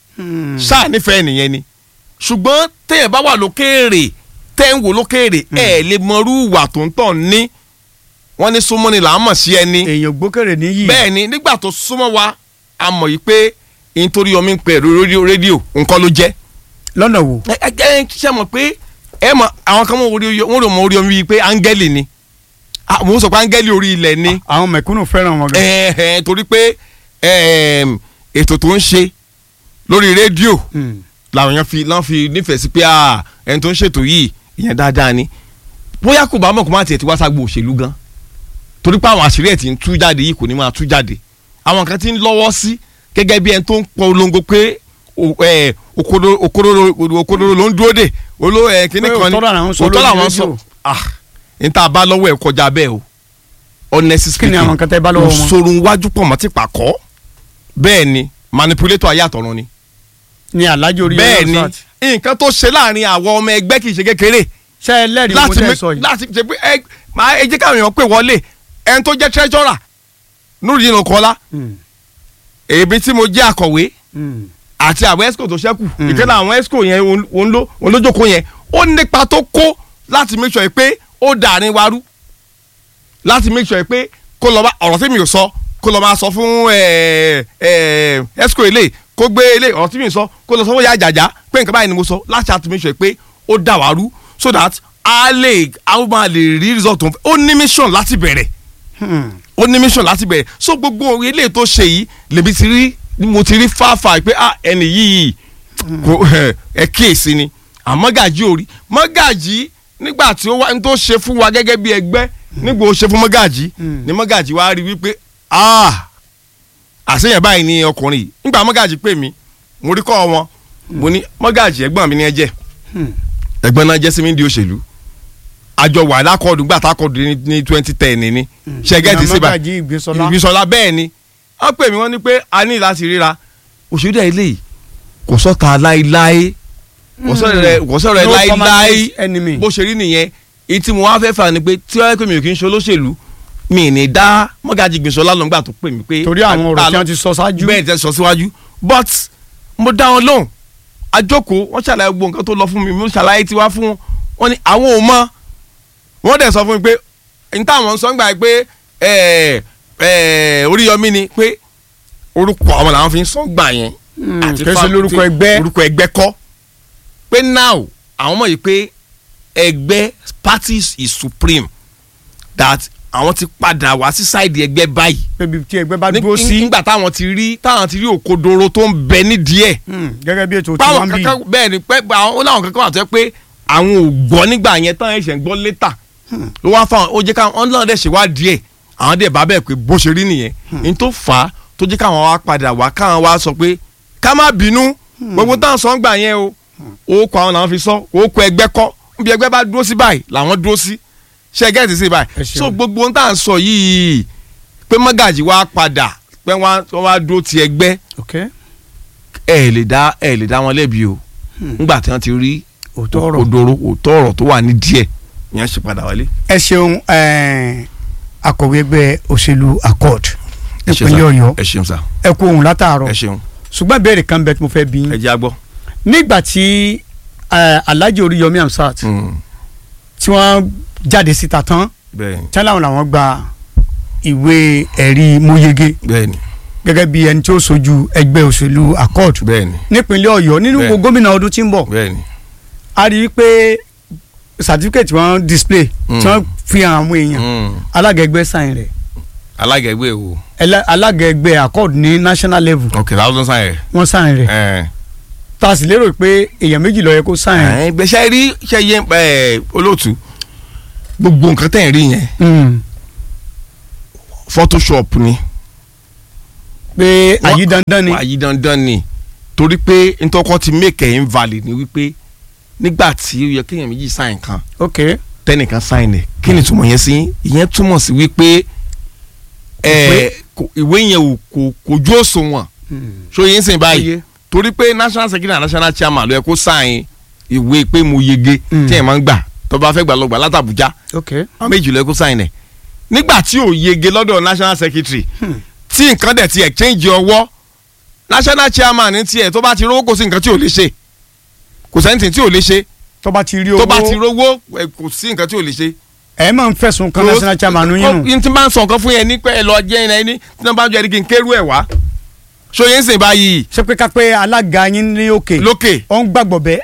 ṣáà nífẹ̀ẹ́ nìyẹn ni ṣùgbọ́n téèyàn bá wà lókèèrè tẹ́ ń wò lókèèrè ẹ̀ lè mọrú ìwà tó ń tọ̀ ní wọ́n ní súnmọ́ni là ń mọ̀ sí ẹni èèyàn gbókèrè níyì. bẹ́ẹ̀ ni nígbà tó súnmọ́ wa a mọ̀ yìí pé nítorí omi ń pè rédíò rédíò nǹkan ló jẹ́ lọ́nà wo. ẹ ẹ ẹ ṣe mọ̀ pé ẹ mọ̀ àwọn kan mọ̀ orí omi wọ́n rò mọ̀ orí omi yìí pé áńgẹ́lì ni Ah, mo sọ pé áńgẹ́lì orí ilẹ̀ ni àwọn mẹ̀kúnnù fẹ́ràn wọn gan. ẹ ẹ torí pé ẹm, ètò tó ń ṣe lórí rédíò Hmm. làwọn èèyàn fi lọ́n fi nífẹ̀ẹ́ sí pé ah, ẹni tó ń ṣètò yìí ìyẹn dáadáa ni bóyá kò bá mọ̀ kó má tiẹ̀ ti wá ságbo òṣèlú gan torí pé àwọn àṣírí ẹ̀ ti ń tú jáde yìí kò ní máa tú jáde àwọn kan ti ń lọ́wọ́ sí gẹ́gẹ́ bí ẹni tó ń polongo pé o- ẹ, òkodoro òkodoro òkodoro ló ń dúró dè oló ẹ kíní Pé kan òótọ́ làwọn ń sọ òótọ́ lórí làwọn ń rédíò. sọ ah n ta bá lọ́wọ́ ẹ̀ kọjá bẹ́ẹ̀ o honestly Kí ni àwọn nǹkan tẹ́ bá lọ́wọ́ wọn? òṣòro wájú pọ̀ mọ́ ti pàkọ́ bẹ́ẹ̀ ni manipulator ayé àtọ̀run ni ni alhaji orí bẹ́ẹ̀ ni nǹkan tó ṣe láàrin àwọn ọmọ ẹgbẹ́ kì í ṣe kékeré ṣe ẹ lẹ́rìí mo láti tẹ́ mi- sọ yìí. láti ṣe pé ẹ máa ẹ jẹ́ káwọn èèyàn pè wọlé ẹni tó jẹ́ treasurer Nurudeen Okola Hmm. èmi tí mo jẹ́ akọ̀wé Hmm. àti àwọn esco tó ṣẹ́kù Mm. ìkẹ́lẹ́ àwọn esco yẹn òun- òun ló òun ló jókòó yẹn ó nípa tó kó láti make sure pé ó dàrin wa rú láti make sure pé kó lọ bá ọ̀rọ̀ tí mi ò sọ kó lọ máa sọ fún ẹ, ẹ, esco ilé kó gbé ilé ọ̀rọ̀ tí mi ò sọ kó lọ sọ fún ya jàjà pé nǹkan báyìí ni mo sọ láti àti make sure pé ó dà wá rú so that a lè a máa lè rí result tó ń fẹ́ ó ní mission láti bẹ̀rẹ̀ Hmm. ó ní mission láti bẹ̀rẹ̀ so gbogbo ilé tó ṣe yìí lèmi ti rí mo ti rí fáfà pé ah ẹni yìí kò ẹ kíyèsí ni àmọ́gàjì ò rí mọ́gàjì nígbà tí ó wá ní tó ṣe fún wa gẹ́gẹ́ bí ẹgbẹ́ nígbà ó ṣe fún mọ́gàjì Mm. ni mọ́gàjì wá rí wípé ah àṣeyàn báyìí ni ọkùnrin yìí nígbà mọ́gàjì pè mí mo rí kọ́ wọn mo ní mọ́gàjì ẹ̀gbọ́n mi ni ẹ jẹ́ Hmm. ẹ̀gbọ́n náà jẹ́ sí mi ń di òṣèlú àjọ wà lákọọdù gbà tákọọdù ní- ní twenty ten ní ṣẹgẹtì síbà Mọ́gàjí Ìgbésọlá. ìgbésọlá bẹ́ẹ̀ ni wọ́n pè mí wọ́n ní pé a ní láti ríra òṣèlú ẹ̀ léyìí kò sọ́ta láéláé kò sọ̀rọ̀ rẹ̀ kò sọ̀rọ̀ rẹ̀ No láéláé permanent enemy. bó ṣe rí nìyẹn èyí tí mo wá fẹ́ fà ni pé tí wọ́n pè mí ò kí ń ṣe olóṣèlú mi ì ní dá mọ́gàjì gbèsò lálọ́ngbà tó pè mí pé torí àwọn ọ̀rọ̀ tí wọ́n ti sọ ṣáájú. bẹ́ẹ̀ tẹ́ sọ síwájú but mo dá wọn lóhùn àjókòó wọ́n ṣàlàyé gbogbo nǹkan tó lọ fún mi mo ṣàlàyé tiwa fún wọn wọ́n ní àwọn ò mọ̀ wọ́n dẹ̀ sọ fún mi pé n táwọn sọ ń gbà pé ẹ̀ ẹ̀ Oríyọmí ni pé orúkọ àwọn làwọn fi ń sọ gbà yẹn àti kì í ṣe fam- lórúkọ tí- ẹgbẹ́. orúkọ ẹgbẹ́ kọ́ pé now àwọn mọ̀ yìí pé ẹgbẹ́ parties is supreme that àwọn ti padà wá sí sáìdì ẹgbẹ́ báyìí pébi tí ẹgbẹ́ bá ní- dúró sí. nígbà táwọn ti rí táwọn ti rí òkodoro tó ń bẹ nídìí ẹ̀ Hmm, gẹ́gẹ́ bí ètò tí báwọn wọ́n ń bí. kankan bẹ́ẹ̀ ni pé àwọn ó láwọn kankan wà tó yẹ pé àwọn ò gbọ́ nígbà yẹn tán ẹ̀ṣẹ̀ ń gbọ́ létà ló wá fáwọn ó jẹ́ káwọn ọ́n náà dẹ̀ ṣe wá díẹ̀ àwọn dẹ̀ bá bẹ́ẹ̀ pé bó ṣe rí nìyẹn ní tó fà á tó jẹ́ káwọn wá padà wá káwọn wá sọ pé ká má bínú gbogbo táwọn sọ ń gbà yẹn o orúkọ àwọn làwọn fi sọ orúkọ ẹgbẹ́ kọ́ níbi ẹgbẹ́ bá dúró sí báyìí làwọn dúró sí ṣe gẹ́ẹ̀tì sí Ẹ báyìí ṣeun. so gbogbo ohun tá à ń sọ yìí pé mọ́gàjì wá padà pé wọ́n á- wọ́n wá dúró ti ẹgbẹ́ ok ẹ lè dá ẹ lè dá wọn lẹ́bi o nígbà tí wọ́n ti rí òótọ́ ọ̀rọ̀. òdòrò òótọ́ ọ̀rọ̀ tó wà ní díẹ̀ ìyẹn ṣe padà wálé. ẹ ṣeun eh, akọ̀wé ẹgbẹ́ òṣèlú accord ẹ ṣeun nípínlẹ̀ sá. ọ̀yọ́ ẹ ṣeun sá ẹ kú ohun látàárọ̀ ẹ ṣeun ṣùgbọ́n ìbéèrè kan bẹ tí mo fẹ́ bí ẹ yín jẹ́ agbọ́. nígbà tí eh, alhaji oríyọmí amsat Mm, tí wọ́n jáde síta tán bẹ́ẹ̀ni tí wọ́n làwọn gba ìwé ẹ̀rí mọ́yege bẹ́ẹ̀ni gẹ́gẹ́ bí ẹni tí ó sojú ẹgbẹ́ òṣèlú accord bẹ́ẹ̀ni nípínlẹ̀ ọ̀yọ́ nínú Bẹ́ẹ̀. gómìnà ọdún tí ń bọ̀ bẹ́ẹ̀ni a rí i pé certificate wọn display Mm. tí wọ́n fi hàn àwọn èèyàn Mm, alága ẹgbẹ́ sáyìn rẹ̀ alága ẹgbẹ́ wo ẹlẹ- alága ẹgbẹ́ accord ní national level ok thousand sign wọ́n sáyìn rẹ̀ ẹ tá a sì lérò pé èèyàn méjì ló yẹ kó sáyìn rẹ̀. ẹ gbèsè rí ṣe yẹ ẹ olóòtú gbogbo nǹkan tẹ̀ ń rí yẹn Mm. photoshop ni pé Wọ́n- àyí dandan ni àyí dandan ni torí pé ntọ́kọ́ ti make ẹ̀ invalid ni wípé nígbà tí ó yẹ kéèyàn méjì sign kan ok tẹnìkan sign ẹ̀ kí ni túmọ̀ yẹn sí ìyẹn túmọ̀ sí wípé ẹ kò- ìwé yẹn ò kò kò ju òṣùwọ̀n so yẹn sìn báyìí Oye. torí pé national secretary and national chairman ló yẹ kó sign ìwé pé mo yege Mm. tí ẹ̀ máa ń gbà tó bá fẹ́ gbà lọ gbà látàbújá ok àwọn méjì ló yẹ kó sign ẹ̀ nígbà tí ò yege lọ́dọ̀ national secretary tí nǹkan dẹ̀ ti exchange ọwọ́ national chairman ní tiẹ̀ tó bá ti rówó kò sí nǹkan tí ò lè ṣe kò sẹ́ńtì tí ò lè ṣe tó bá ti rí owó tó bá ti rówó ẹ, kò sí nǹkan tí ò lè ṣe. ẹ máa ń fẹ̀sùn kan national chairman yín nù n tí bá ń sọ nǹkan fún yẹn ní pé ẹ lọ jẹ́ ẹ ní tí wọ́n bá jẹ́ ẹ ní kí n kérú ẹ̀ wá. so yẹn ń sìn báyìí ṣé pé ká pé alága yín ní òkè lókè ó ń gbàgbọ́ bẹ́ẹ̀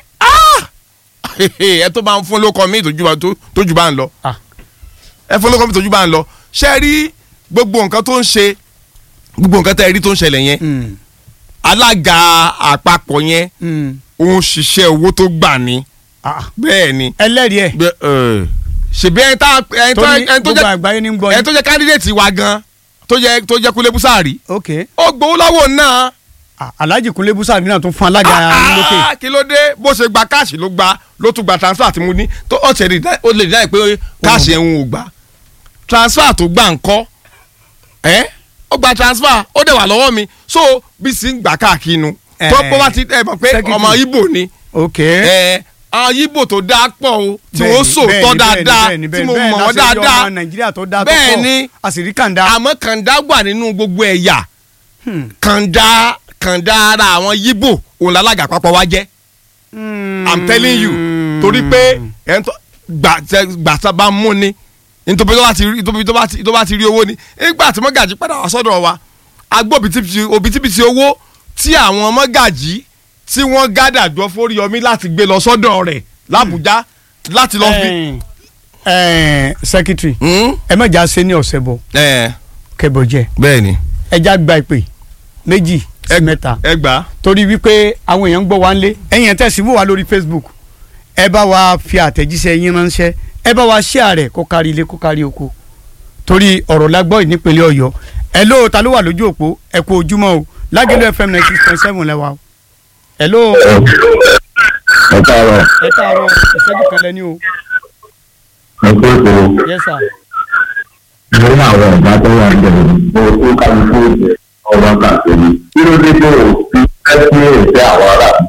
ẹ tó bá ń fún lóko mi tójú bá- tó- tójú bá ń lọ Ah. ẹ fún lóko mi tójú bá ń lọ ṣe rí gbogbo nǹkan tó ń ṣe gbogbo nǹkan tẹ́ ẹ rí tó ń ṣẹlẹ̀ yẹn Mm. alága àpapọ̀ yẹn Mm. òun ṣiṣẹ́ owó tó gbà ní Ah. bẹ́ẹ̀ ni ẹlẹ́rìí ẹ̀ bẹ- ẹ, ṣèbí ẹni tá ẹni tó tó ní ẹni tó gbogbo jẹ́ àgbáyé ní gbọ́ ẹni yín tó jẹ́ kandidate wa gan tó jẹ́ tó jẹ́ Kúnlé Búsàárì ok ó gbowó lọ́wọ́ náà Ah, alhaji kunle busari náà tún fún alága yín lókè Ah, kí ló dé bó ṣe gba káàṣì ló gba ló tún gba transfer tí mo ní tó ó ṣe rí- ó lè dáì pé káàṣì ẹ̀ ń ò gbà transfer tó gbà ń kọ́ ẹ́ ó gba transfer ó dẹ̀ wà lọ́wọ́ mi so bí sì ń gbà káàkiri nu Eh, tó bó bá ti ẹ mọ̀ pé secretary. ọmọ Ìgbò ni ok ẹ àwọn Ìgbò tó dáa pọ̀ o tí Bẹ́ẹ̀ni, wọ́n sòótọ́ bẹ́ẹ̀ni, dáadáa bẹ́ẹ̀ni, tí bẹ́ẹ̀ni, mo bẹ́ẹ̀ni, mọ̀ wọ́n láti rí dáadáa ọmọ nàìjíríà tó dáa tó Bẹ́ẹ̀ni. pọ̀ àṣírí kàńdá àmọ́ kàńdá wà nínú gbogbo ẹ̀yà Hmm. kàńdá kàńdá ara àwọn Ìgbò òun lálága àpapọ̀ wa jẹ́ i'm telling you torí pé ẹ̀ ń tọ́ gbàtà bá mú ni nítorí tó bá ti rí nítorí tó bá ti tó bá ti rí owó ni nígbà tí mọ́gàjì padà wá sọ́dọ̀ wa agbó òbítíbitì òbítíbitì owó tí àwọn mọ́gàjì tí wọ́n gádà jọ fóríyọmí láti gbé lọ sọ́dọ̀ rẹ̀ làbújá láti lọ fi. Ẹ̀ẹ́n, ẹ̀ẹ́n, secretary Hmm? ẹ má jà ṣe ní ọ̀sẹ̀ bọ̀ ẹ kẹbọ jẹ bẹ́ẹ̀ ni ẹ já gba ìpè méjì sí Ẹ- mẹ́ta ẹ gbà á. torí wípé àwọn èèyàn ń gbọ́ wa ń lé ẹ̀yin ẹ̀ tẹ̀sí wò wá lórí Facebook ẹ bá wa fi àtẹ̀jíṣẹ́ yín ránṣẹ́ ẹ bá wa share rẹ̀ kó kárí ilé kó kárí oko torí ọ̀rọ̀ la gbọ́ yìí nípínlẹ̀ Ọ̀yọ́ ẹ ló ta ló wà lójú òpó ẹ kú ojúmọ́ o Lágẹ̀lú FM ninety six point seven lẹ́wà o ẹ ló ẹ káàárọ̀ ẹ káàárọ̀ ìṣẹ́jú kan lẹ́ni o ẹ kó ètò yes sir lórí àwọn ọ̀gá tó wà bẹ̀rẹ̀ mo kó kálukú ìjẹ ọba kàkiri kí ló dé tó o fi fẹ́ sí èsì àwọn ará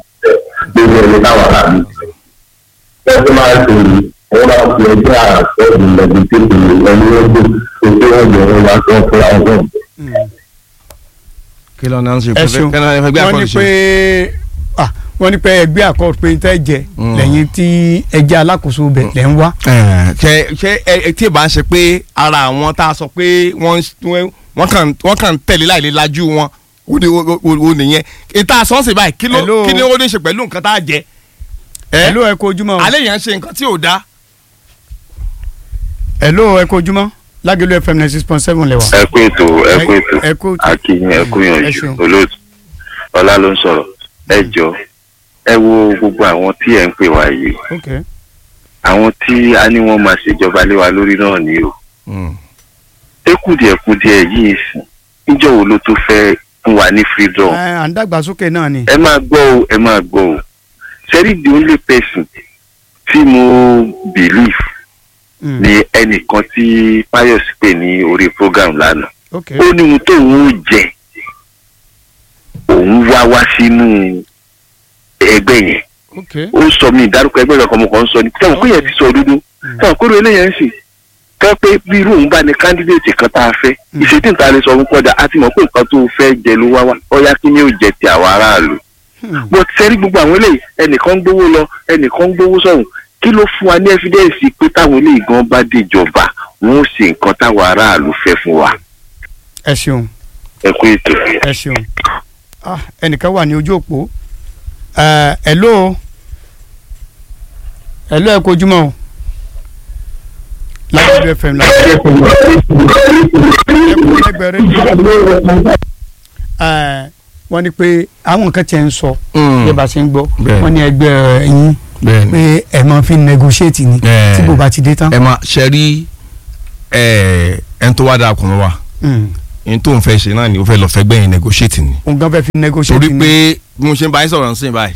táwọn aráàlú fẹ́. wọ́n ti máa ṣe yìí wọ́n máa fi ẹgbẹ́ àkọọ́dù lẹ́bi tí kò lè lọ ní ọdún tó tó wọ́n jẹ́ wọn wá sọ fún àwọn ọ̀gbọ́n. kí ló náà ń ṣe ẹ ṣeun kí ló náà ń fẹ́ wọ́n ní pé ah, wọ́n ní pé ẹgbẹ́ àkọ́ọ̀dù pé tẹ́ jẹ Mm. lẹ́yìn tí ẹjẹ́ alákòóso bẹ̀ lẹ́ ń wá. ṣe ṣe ẹ tí ì bá ń ṣe pé ara àwọn tá a sọ pé wọ́n wọ́n- wọ́n kàn wọ́n kàn ń tẹ̀lé láìlè lajú wọn ó ní ó- ó ó nìyẹn ìta sọ́ọ̀sì báyìí kí ló Hello. kí ni ó ní ṣe pẹ̀lú nǹkan tá a jẹ. ẹ Hello ẹ kú ojúmọ́ o. alẹ́ yẹn ń ṣe nǹkan tí ò dáa. Hello ẹ kú ojúmọ́ Lágẹ̀lú FM ninety six point seven lẹ́wà. ẹ kú ètò ẹ kú ẹ ètò kú akínyìn ẹ kú ẹ yànjú ṣeun. olóòtú ọlá ló ń sọ̀rọ̀ ẹ jọ ẹ wo gbogbo àwọn tí ẹ ń pè wá yìí ok àwọn tí a ní wọn máa ṣèjọba lé wa lórí náà ni o ekudìẹkudìẹ yìí sìn níjọ́ wo ló tó fẹ́ fún wa ní freedom ẹ à ń dàgbàsókè náà ni. ẹ máa gbọ́ o ẹ máa gbọ́ o sẹ́rí the only person tí mo believe Mm, ni ẹnìkan tí Pius pè ní orí program lánàá ok ó ní ohun tóun ó jẹ òun wá wá sínú ẹgbẹ́ yẹn ok ó sọ mí ìdárúkọ ẹgbẹ́ rẹ̀ kọ́mọkàn ń sọ ni sẹ́wọ̀n kó yẹn ti sọ dúdú sẹ́wọ̀n kó ló eléyẹn ń sì kẹ́ pé bí irú òun bá ní kándídéètì kan tá a fẹ́ Mm. ìṣètì ìta lè sọ fún kọ́dà á ti mọ̀ pé nǹkan tó fẹ́ jẹ ló wá wá ọ̀yá kí ni ó jẹ ti àwọn aráàlú Hmm, bó ti sẹ́rí gbogbo àwọn eléyìí ẹnìkan ń gbowó lọ ẹnìkan ń gbowó sọ̀hún kí ló fún wa ní ẹ́fídẹ́ǹsì pé táwọn eléyìí gan bá déjọba wọn ó ṣe nǹkan táwọn aráàlú fẹ́ fún wa ẹ ṣeun ẹ kú ètò. ẹ ṣeun ah ẹnìkan wà ní ojú òpó ẹ hello hello ẹ kú ojúmọ́ o Lágẹ̀lú FM náà ẹ kú lẹ́gbẹ̀ẹ́ rédíò ẹ wọ́n ní pé àwọn nǹkan tiẹ̀ ń sọ bí ẹ bá ṣe ń gbọ́ Bẹ́ẹ̀. wọ́n ní ẹgbẹ́ ẹ̀yìn bẹ́ẹ̀ni pé ẹ máa fi negotiate ni Ẹ̀. tí kò bá ti dé tán. ẹ máa ṣe rí ẹ ẹni tó wá dáa kùn wá Mm. ẹni tó ń fẹ́ ṣe náà ni ó fẹ́ lọ fẹ́ gbẹ̀yìn negotiate ni. òun gan fẹ́ fi negotiate torí ni. pé bí mo ṣe ń bá yín sọ̀rọ̀ nsìn báyìí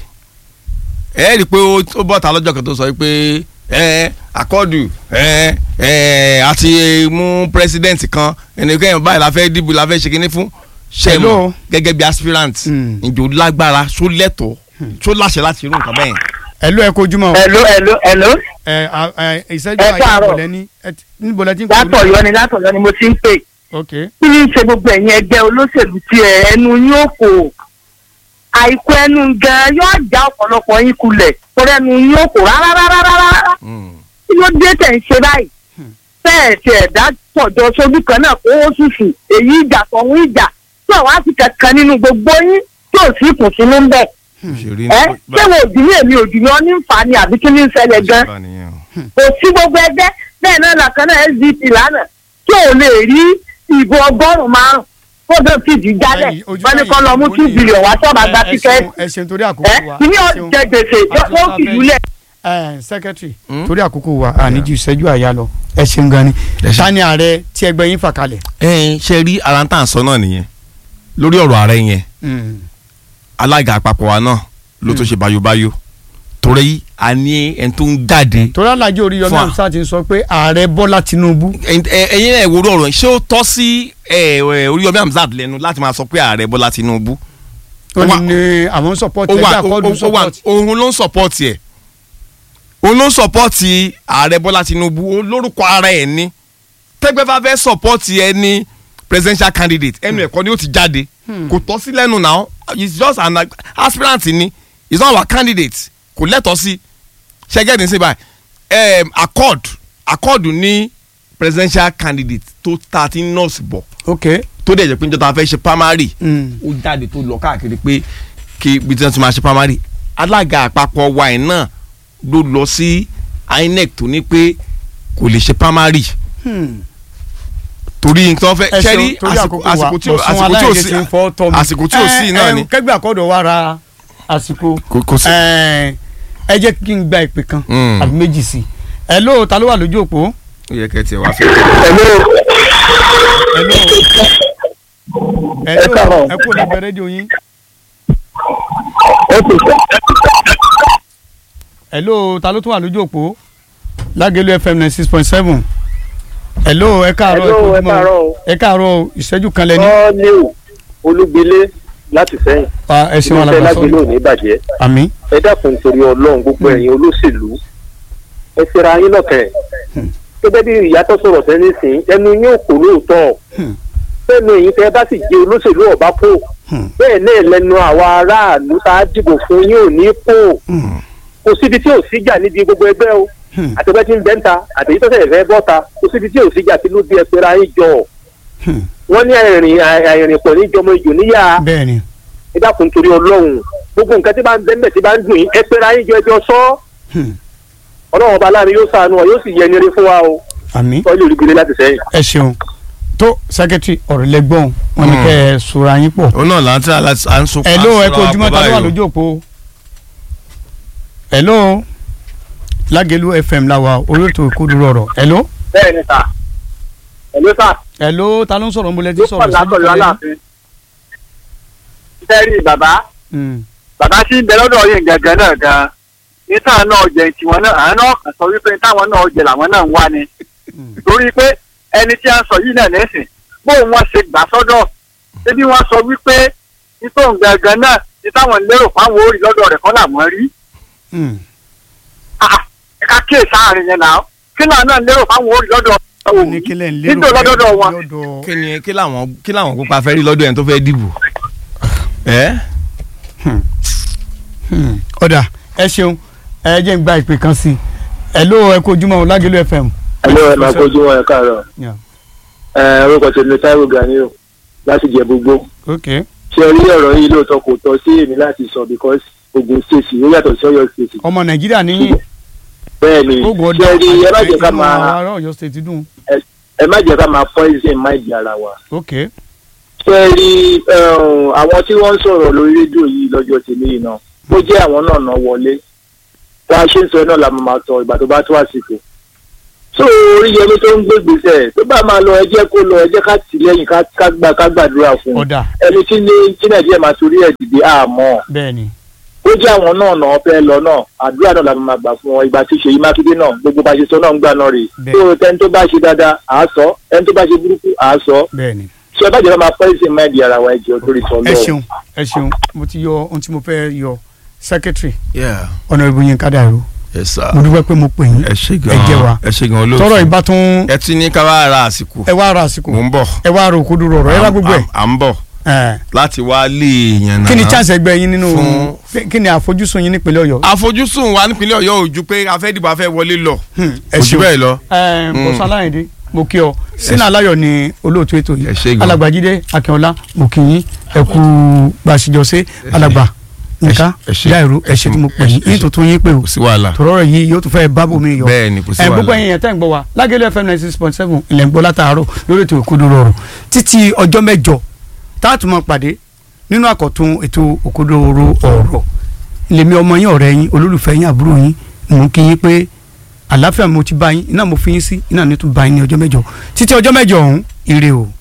ẹ rí i pé ó ó bọ́ta lọ́jọ́ kan tó sọ pé ẹ àkọ́dù ẹ ẹ àti mú pírẹsidẹ́ǹtì kan ẹnìkan báyìí la fẹ́ dìbò la fẹ́ ṣe kínní fún ṣe Hello. mọ̀ gẹ́gẹ́ bí aspirant Mm. ìjò lágbára ṣó lẹ́tọ̀ọ́ ṣó láṣẹ láti irú nǹkan bẹ́ẹ̀. hello ẹ kú ojúmọ́ o. Hello, hello, hello. ẹ a- ẹ ìṣẹ́jú Ẹ àyè káàárọ̀. níbo lẹ́ni ẹ ti- níbo lẹ́ ti ń pè mí? Látọ̀yọ́ ni látọ̀yọ́ ni mo ti ń pè. ok Kí ni ṣe gbogbo ẹ̀yin ẹgbẹ́ olóṣèlú tí ẹ ẹnu yín ò kò? Àìkú ẹnu gan yóò já ọ̀pọ̀lọpọ̀ yín kulẹ̀. Torí ẹnu yín ò kò rárá rárá rárá. Kí ló dé tẹ̀ ń ṣe báyìí? Bẹ́ẹ̀ ṣe ẹ̀dá pọ̀jọ sójú kan náà kó ó ṣùṣù. Èyí ìjà tọ̀hún ìjà. Tí àwọn á sì kankan nínú gbogbo yín tí ò sí ìkùnsínú ń bẹ̀. òṣèré Ẹ ṣé wo òdì ní èmi òdì ní ọ ní ń fà á ni àbí kí ní ń ṣẹlẹ̀ gan? kò sí gbogbo ẹgbẹ́ bẹ́ẹ̀ náà làkàn náà sdp lánàá tí ò lè rí ìbò ọgọ́rùn-ún márùn kódà fìdí jálẹ̀ Ẹ̀yin, ojú wọ́n ní ẹ̀yin, kọ́ lọ mú mo two ní- billion wá sọ́ọ̀bà gba ẹ- ẹ tíkẹ́ẹ̀tì ṣeun- ẹ ṣeun torí ẹ àkókò wa ìní ẹ ọ̀ ṣeun. jẹ gbèsè Àti ó ọ̀tá fi fẹ́- jùlẹ̀. ẹ secretary Hmm? torí àkókò wa àníjú ìṣẹ́jú àyà lọ ẹ ṣeun gan ni Ẹ ṣeun. ta ni ààrẹ tí ẹgbẹ́ yín fà kalẹ̀. ẹ ṣe rí ara tá à ń sọ náà nìyẹn lórí ọ̀rọ̀ ààrẹ yẹn Mm. alága àpapọ̀ wa náà ló tó ṣe báyóbáyó torí a ní ẹni tó ń jáde torí alájọ orí yọmí Fún wa. amsa ti ń sọ pé ààrẹ bọ́lá tinubu ẹyin ẹyin náà ìwòrò ọ̀rọ̀ ṣé ó tọ́ sí ẹ, ẹ, Oríyọmí Hamzat lẹ́nu láti máa sọ pé ààrẹ Bọ́lá Tinubu ó Ó wà- ní ní àwọn support ó ẹgbẹ́ wà àkọ́dù ó- ó wà support. òun ló ń sọpọ́ọ̀tì ẹ̀ òun ló ń sọpọ́ọ̀tì ààrẹ Bọ́lá Tinubu ó lórúkọ ara ẹ̀ ní tẹ́gbẹ́ bá fẹ́ sọpọ́ọ̀tì ẹ ní presidential candidate ẹnu ẹ̀kọ́ ni ó ti jáde kò tọ́ sí lẹ́nu náà it's just an aspirant ni it's not our candidate kò lẹ́tọ̀ọ́ sí ṣẹ́gẹ́ ní síbà accord accord ní presidential candidate tó ta ti nọ́ọ̀sì bọ̀ ok tó dẹ̀ jẹ́ pé níjọ́ tá a fẹ́ ṣe primary Mm. ó jáde tó lọ káàkiri pé kí ibi tí wọ́n ti máa ṣe primary alága àpapọ̀ wa ẹ̀ náà ló lọ sí INEC tó ní pé kò lè ṣe primary Hmm. torí nǹkan fẹ́ ẹ ṣẹ́rí ṣeun torí àkókò wa àsìkò tí ò Bọ̀sún àsìkò tí ò Aláìyé sí ti ń fọ́ tọ́ mi. àsìkò tí ò sí Ẹ, náà ẹ, ni kẹgbẹ́ àkọ́dọ̀ wa ra àsìkò kò kò sí. ẹ ẹ jẹ́ kí n gba ìpè kan Mm. àbí méjì sí i ẹ ló ta ló wà lójú òpó ó yẹ kẹ́ tiẹ̀ wá fẹ́. ẹ ló ẹ Ẹ ló káàárọ̀. ẹ kú lẹ́gbẹ̀ẹ́ rédíò yín ẹ ló ta ló tún wà lójú òpó Lágẹ̀lú FM ninety six point seven ẹ ló ẹ káàárọ̀ ẹ kú Hello, ẹ ojúmọ́ káàárọ̀ o. ẹ káàárọ̀ o, ìṣẹ́jú kan lẹ́ni ọ́ ní o olúgbilé láti sẹ́yìn ẹ ṣeun iléeṣẹ́ alàgbà lágbèlú sọ ò ní bàjẹ́ àmì ẹ dákun torí ọlọ́run gbogbo ẹ̀yin olóṣèlú ẹ fẹ́ra yín lọ́kẹ́ gẹ́gẹ́ bí ìyá tó sọ̀rọ̀ sẹ́ni sìn ẹnu yóò kó lóòótọ́ Hmm. fẹ́nu èyí tẹ́ bá sì jẹ́ olóṣèlú ọ̀bá pò Hmm. bẹ́ẹ̀ náà lẹ́nu àwa aráàlú tá a dìbò fún yín ò ní pò Hmm. kò síbi tí ò síjà níbi gbogbo ẹgbẹ́ o Hmm. àtẹ̀gbẹ́ tí ń bẹ́ ń ta àtẹ̀yí tó sẹ̀ fẹ́ bọ́ ta kò síbi tí ò síjà tí ló dé ẹ pera yín jọ Hmm. wọ́n ní àìrìn àìrìn pọ̀ ní jọmọ ìjò níyà bẹ́ẹ̀ ni ẹ dákun torí ọlọ́run gbogbo nǹkan tí bá ń bẹ́ẹ̀ tí bá ń dùn yín ẹ pera yín jọ ẹjọ́ sọ́ Hmm. ọlọ́run ọba láàrin yóò ṣàánú wa yóò sì yẹ ẹni rí fún wa o àmì tọ́jú olùgbélé láti sẹ́yìn. ẹ ṣeun tó sẹkẹtiri ọ̀rọ̀ lẹ́gbọ̀n wọn ni Hmm. kẹ́ ẹ sora yín pọ̀ òun náà là ń tẹ́ à ń sún. ẹ ló ẹ kó ojúmọ́ ta ló wà lójú òpó ẹ ló lágẹ̀lú fm làwà orí ètò ìkúdúró ọ̀rọ̀ ẹ ló bẹ́ẹ̀ ni sà ẹ̀ló sà ẹ ló ta ló ń sọ̀rọ̀ mbọ́lẹ́ tí ló sọ̀rọ̀ pọ̀ látọ̀lú aláàfin. sẹ́rí bàbá Hmm. bàbá tí ń bẹ lọ́dọ̀ yẹn gangan náà gan ní táwọn náà jẹ tiwọn náà àwọn náà kàn sọ wípé táwọn náà jẹ làwọn náà ń wá ni torí pé ẹni tí a ń sọ yìí náà lẹ́sìn bóun wọn ṣe gbà sọ́dọ̀ ṣébí wọ́n sọ wípé nítòun gangan náà ní táwọn lérò fáwọn orí lọ́dọ̀ rẹ̀ kọ́ làwọn rí Hmm. Ah, ẹ̀ka kíyè sáàrin yẹn náà kí náà náà lérò fáwọn orí lọ́dọ̀ ó ní kílẹ̀ ń lérò níjó lọ́dọ̀ wọn lọ́dọ̀ kí ni kí làwọn kí làwọn pupa fẹ́ rí lọ́dọ̀ ẹni tó fẹ́ dìbò. ẹ Hmm. ọ̀dà ẹ ṣeun ẹ jẹ́ ń gba ìpè kan sí i ẹ ló ẹ kó ojúmọ́ lágẹ̀lú fm. ẹ̀ló ẹ̀ máa kojú wọn ẹ̀ káàárọ̀ Yeah. ẹ̀ orúkọ tèmi Táíwò Ganiu láti jẹ gbogbo ok ṣe rí ọ̀rọ̀ yìí lóòótọ́ kò tọ́ sí èmi láti sọ because Ògùn state ó yàtọ̀ sí Ọ̀yọ́ state ọmọ nàìjíríà níyìn bẹ́ẹ̀ ni ogun ṣe ọdọ rí ẹ má jẹ́ ká inú máa àwọn ará Ọ̀yọ́ state dùn ẹ má jẹ́ ká máa poison mind ara wa ok ṣe rí um, àwọn tí wọ́n ń sọ̀rọ̀ lórí rédíò yìí lọ́jọ́ tèmi yìí náà ó jẹ́ àwọn náà náà wọlé bá a ṣe ń sọ náà la máa tọ ìgbà tó bá tó àsìkò so Oríyọmí tó ń gbé gbèsè tó bá máa lọ ẹ jẹ́ kó lọ ẹ jẹ́ ká tì lẹ́yìn ká ká gbà ká gbàdúrà fún un ọ̀dà ẹni tí ní tí Nàìjíríà máa torí ẹ̀ dìde àmọ́ bẹ́ẹ̀ ni ó jẹ́ àwọn náà náà fẹ́ lọ náà àdúrà náà la máa gbà fún wọn ìgbà tí Ṣèyí Mákindé náà gbogbo bá ṣe sọ náà ń gbà náà rè Bẹ́ẹ̀. tó tẹni tó bá ṣe dáadáa à á sọ ẹni tó bá ṣe burúkú à á sọ bẹ́ẹ̀ ni ṣé ẹ bá jẹ́ ká máa pọ́ìsì máìdì ara wa ẹ̀jẹ̀ torí sọ ẹ lọ́wọ́. ṣeun ẹ ṣeun mo ti yọ ohun tí mo fẹ́ yọ secretary yeah honourable Yinka Dàrú yes sir mo dúpẹ́ pé mo pè yín ẹ ṣe gan ẹ jẹ́ wa ẹ ṣe gan olóòtú tọrọ ìbá tún ẹ ti ní ká wá ra àsìkò ẹ wá ra àsìkò mò ń bọ̀ ẹ wá ra òkodoro ọ̀rọ̀ ẹ wá gbogbo ẹ̀ à ń bọ̀ ẹ̀ láti wá lè yàn náà. kí ni chance ẹgbẹ́ yín nínú Fún- kí ni àfojúsùn yín nípínlẹ̀ Ọ̀yọ́ àfojúsùn wa nípínlẹ̀ Ọ̀yọ́ ò ju pé a fẹ́ dìbò a fẹ́ wọlé lọ Hmm, ẹ kò jù ṣeun bẹ́ẹ̀ lọ. ẹ Mm. bọ̀sán aláìndé mo kí ọ sínú aláyọ̀ ni olóòtú ètò Ẹ ṣé yìí gan. alàgbàjídé akínọlá mo kí yín ẹ kú gbàṣíjọsẹ alàgbà nǹkan ẹ ṣé. dáìrú ẹ ṣé tí mo pè yín ẹ ṣé. yín tuntun yín pé o kò sí wàhálà tọrọ rẹ yìí yóò tún fẹ́ bábò mi yọ bẹ́ẹ̀ ni kò sí ẹ gbogbo wàhálà. ẹ̀yin yẹn tẹ́ ń gbọ́ wa lágẹ̀lẹ̀ fm ninety six point seven ilẹ̀ ń gbọ́ látàárọ̀ lórí ètò òkodoro ọ̀rọ̀ títí ọjọ́ mẹ́jọ táàtù máa pàdé nínú àkọ́tún ètò òkodoro ọ̀rọ̀ lèmi ọmọ yín ọ̀rẹ́ yín olólùfẹ́ yín àbúrò yín mò ń kí yín pé àlàáfíà mo ti bá yín iná mo fi yín sí iná ní tún bá yín ní ọjọ́ mẹ́jọ títí ọjọ́ mẹ́jọ ọ̀hún ire o.